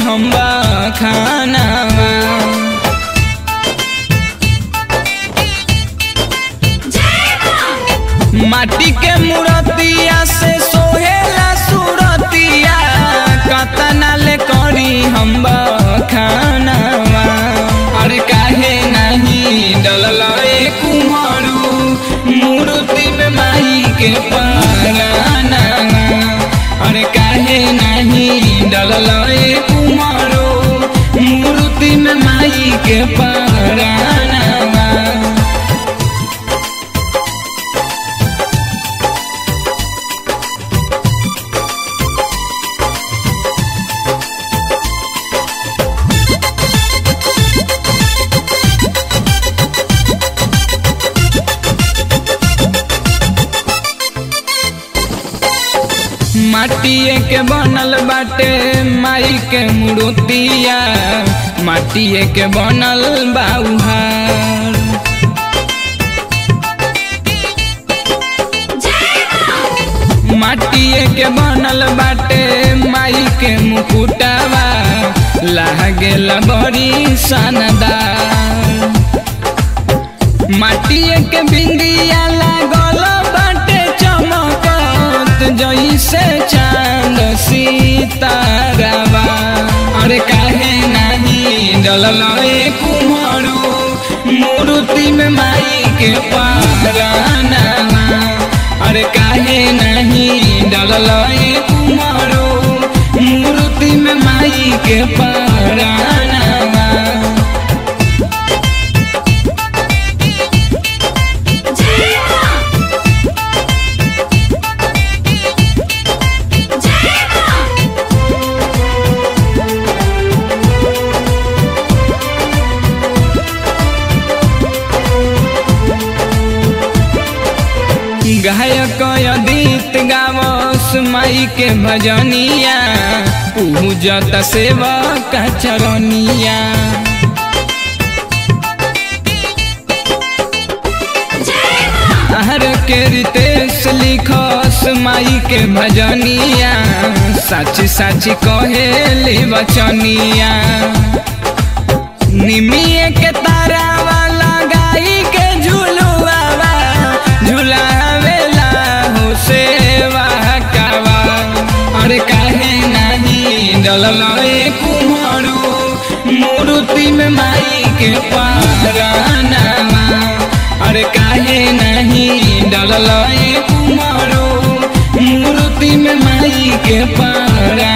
हम खानावा माटी के मूर्तिया से सोहेला सूरतिया कतना ले करी हम खानावा अरे काहे नहीं डलल ए कुमारू मूर्ति में माई के पाराना अरे काहे नहीं डलल ए कुमारू मूर्ति में माई के पाराना माटिए के बनल बाटे माई के मूर्तिया माटिए के बनल बाउहार माटिए के बनल बाटे माई के मुकुटावा लागेल बड़ी शानदार माटिए के बिंदिया लागल बाटे चमकत जैसे चांद सितारावा अरे काहे नहीं डलल ए कुमारू मूर्ति में माई के पाराना अरे काहे नहीं डलल ए कुमारू मूर्ति में माई के पाराना गायक अदित गावस माई के भजनिया पूजत सेवक चरनिया हर के रितेश लिखस माई के भजनिया सच सच कहेली बचनिया निमिए के तारा वाला गाई के झुलुआवा झुलावेला हो सेवा कावा अरे काहे नहीं डलल ए कुमारू मूर्ति में माई के पारानावा अरे काहे नहीं डलल ए कुमारू मूर्ति में माई के पारा